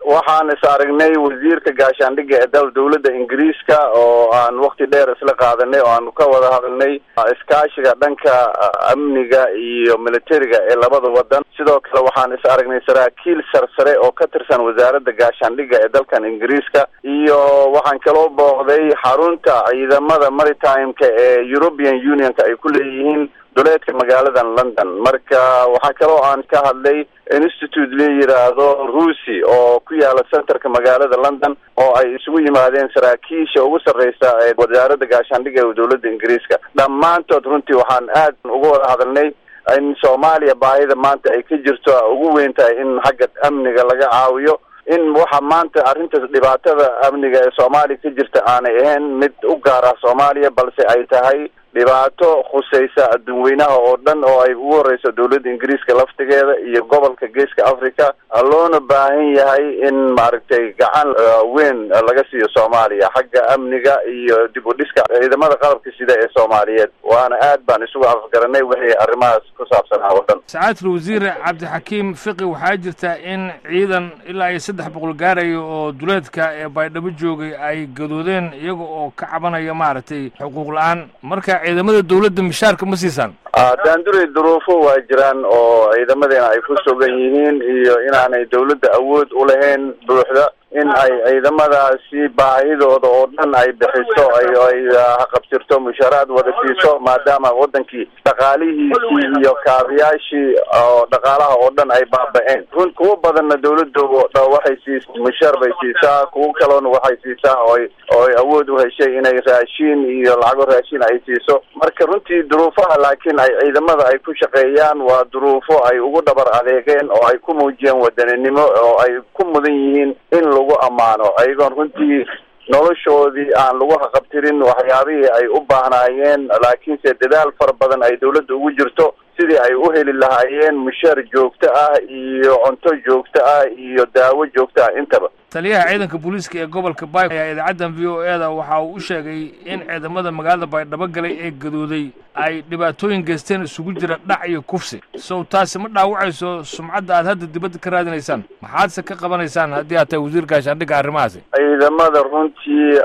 waxaan is aragnay wasiirka gaashaandhigga ee dal dawladda ingiriiska oo aan wakti dheer isla qaadanay oo aan ka wada hadalnay iskaashiga dhanka amniga iyo militariga ee labada wadan sidoo kale waxaan is aragnay saraakiil sarsare oo ka tirsan wasaaradda gaashaandhigga ee dalkan ingiriiska iyo waxaan kaloo booqday xarunta ciidamada maritimeka ee european unionka ay ku leeyihiin duleedka magaaladan london marka waxaa kaloo aan ka hadlay institute la yidhaahdo ruusi oo ku yaala centerka magaalada london oo ay isugu yimaadeen saraakiisha ugu sarreysa ee wasaaradda gaashaandhigga ee dawladda ingiriiska dhammaantood runtii waxaan aad uga wada hadalnay in soomaaliya baahida maanta ay ka jirto ugu weyn tahay in xagga amniga laga caawiyo in waxa maanta arrintaas dhibaatada amniga ee soomaaliya ka jirta aanay ahayn mid u gaar ah soomaaliya balse ay tahay dhibaato khusaysa adduunweynaha oo dhan oo ay ugu horeyso dawladda ingiriiska laftigeeda iyo gobolka geeska africa loona baahan yahay in maaragtay gacan weyn laga siiyo soomaaliya xagga amniga iyo dib u dhiska ciidamada qalabka sida ee soomaaliyeed waana aad baan isugu afgaranay wixii arrimahaas ku saabsanaa oo dhan sacaadul wasiir cabdixakiim fiqi waxaa jirta in ciidan ilaa iyo saddex boqol gaaraya oo duleedka ee baydhabo joogay ay gadoodeen iyaga oo ka cabanaya maaragtay xuquuq la-aan marka ciidamada dawladda mishaarka ma siisaan daandurey duruufo waa jiraan oo ciidamadeena ay ku sugan yihiin iyo inaanay dawladda awood u lahayn buuxda in ay ciidamadaasi baahidooda oo dhan ay bixiso ay ay haqabtirto mushaaraad wada siiso maadaama wadankii dhaqaalihiisii iyo kaabiyaashii oo dhaqaalaha oo dhan ay baaba-een run kuwo badanna dawladda waxay siis mushaar bay siisaa kuwo kaloona waxay siisaa ooy ooy awood u heshay inay raashiin iyo lacago raashiin ay siiso marka runtii duruufaha laakiin ay ciidamada ay ku shaqeeyaan waa duruufo ay ugu dhabar adeegeen oo ay ku muujiyeen wadaninimo oo ay ku mudan yihiin in lagu ammaano ayagoon runtii noloshoodii aan lagu haqabtirin waxyaabihii ay u baahnaayeen laakiinse dadaal fara badan ay dawladda ugu jirto sidii ay u heli lahaayeen mushaar joogto ah iyo cunto joogto ah iyo daawo joogto ah intaba taliyaha ciidanka booliiska ee gobolka bay ayaa idaacaddan v o e da waxa uu u sheegay in ciidamada magaalada baydhabo galay ee gadooday ay dhibaatooyin geysteen isugu jira dhac iyo kufsi sow taasi ma dhaawacayso sumcadda aad hadda dibadda ka raadinaysaan maxaadse ka qabanaysaan haddii aad tahay wasiir gaashaandhigga arrimahaasi ciidamada runtii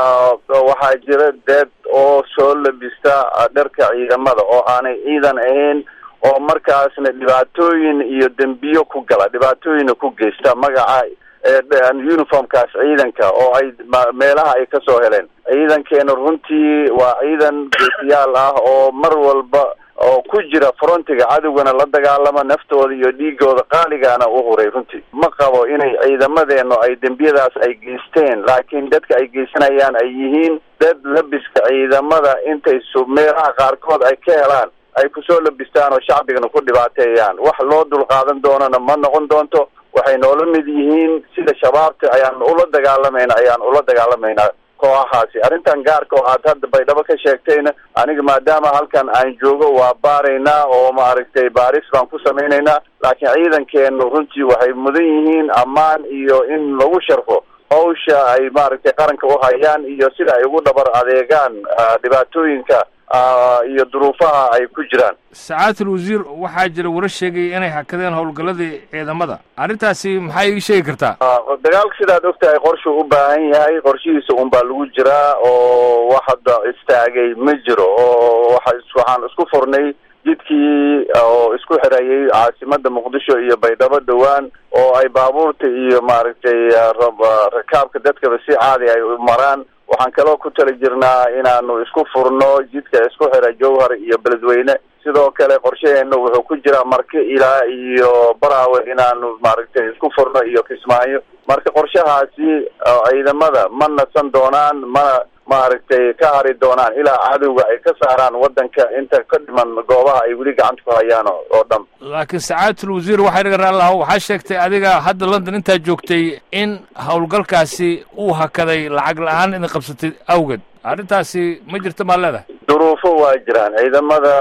waxaa jira deed oo soo labista dharka ciidamada oo aanay ciidan ahayn oo markaasna dhibaatooyin iyo dembiyo ku gala dhibaatooyina ku geysta magaca uniformkaas ciidanka oo ay meelaha ay kasoo heleen ciidankeena runtii waa ciidan geesiyaal ah oo mar walba oo ku jira frontiga cadowgana la dagaalama naftooda iyo dhiigooda qaaligaana u huray runtii ma qabo inay ciidamadeenu ay dembiyadaas ay geysteen laakiin dadka ay geysanayaan ay yihiin dad labiska ciidamada intay su meelaha qaarkood ay ka helaan ay kusoo labistaan oo shacbigana ku dhibaateeyaan wax loo dulqaadan doonana ma noqon doonto waxay noola mid yihiin sida shabaabta ayaan ula dagaalamayna ayaan ula dagaalamaynaa kooxahaasi arrintan gaarka oo aad hadda baydhabo ka sheegtayna aniga maadaama halkan aan joogo waa baaraynaa oo maaragtay baaris baan ku samaynaynaa laakiin ciidankeenu runtii waxay mudan yihiin ammaan iyo in lagu sharfo hawsha ay maaragtay qaranka u hayaan iyo sida ay ugu dhabar adeegaan dhibaatooyinka iyo duruufaha ay ku jiraan sacaatul wasiir waxaa jira wara sheegaya inay hakadeen howlgalladii ciidamada arrintaasi maxaa ii sheegi kartaa dagaalka sidaad ogtahay qorshuu u baahan yahay qorshihiisa un baa lagu jiraa oo wax hadda istaagay ma jiro oo waa waxaan isku furnay jidkii oo isku xirayay caasimada muqdisho iyo baydhabo dhowaan oo ay baabuurta iyo maaragtay rakaabka dadkaba si caadi ay maraan waxaan kaloo ku tali jirnaa inaanu isku furno jidka isku xira jowhar iyo beledweyne sidoo kale qorshaheena wuxuu ku jiraa marke ilaa iyo baraawe inaanu maaragtay isku furno iyo kismaayo marka qorshahaasi ciidamada ma nasan doonaan mana maaragtay ka hari doonaan ilaa cadowga ay ka saaraan waddanka inta ka dhiman goobaha ay weli gacanta ku hayaan oo dhan laakiin sacaatul wasiir waxay dhaga raallahu waxaa sheegtay adiga hadda london intaa joogtay in howlgalkaasi uu hakaday lacag la-aan idin qabsatay awgeed arrintaasi ma jirta maa leedahay duruufo waa jiraan ciidamada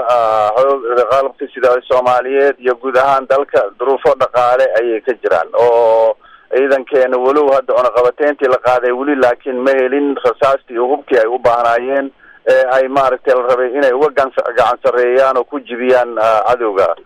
qalabka sida soomaaliyeed iyo guud ahaan dalka duruufo dhaqaale ayay ka jiraan oo ciidankeena walow hadda cunaqabateyntii la qaaday weli laakiin ma helin rasaastii iyo hubkii ay u baahnaayeen ee ay maaragtay la rabay inay uga gacan sarreeyaan oo ku jibiyaan cadowga